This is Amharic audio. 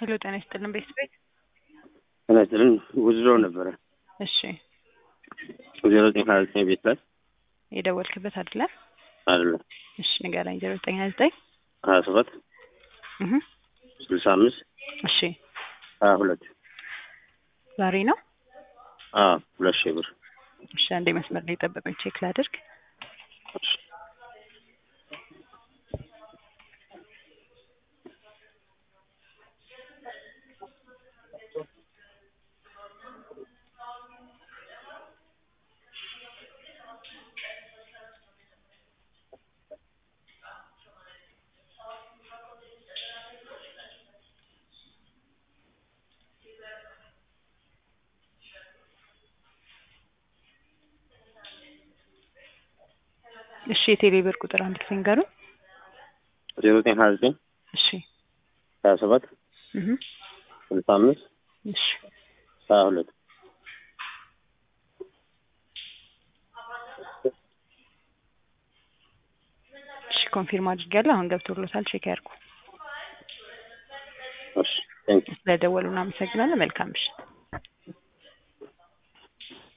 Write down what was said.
ሄሎ ጤና ይስጥልን ቤተሰቤት ጤና ይስጥልን ውዝድሮ ነበረ እሺ ዜሮ ዘጠኝ ሀያ ዘጠኝ ቤት ላይ የደወልክበት አይደለ አይደለም እሺ ንገረኝ ዜሮ ዘጠኝ ሀያ ዘጠኝ ሀያ ሰባት እህ ስልሳ አምስት እሺ ሀያ ሁለት ዛሬ ነው አዎ ሁለት ሺህ ብር እሺ አንዴ መስመር ላይ ጠብቀኝ ቼክ ላድርግ እሺ እሺ የቴሌ ብር ቁጥር አንድ ጊዜ ንገሩኝ ዜሮ ዘጠኝ ሀያ ዘጠኝ እሺ ሀያ ሰባት እህ ስልሳ አምስት እሺ ሀያ ሁለት እሺ ኮንፊርም አድርጌያለሁ አሁን ገብቶሎታል ቼክ ያድርጉ እሺ ቴንክ ስለደወሉ እናመሰግናለን መልካም ምሽት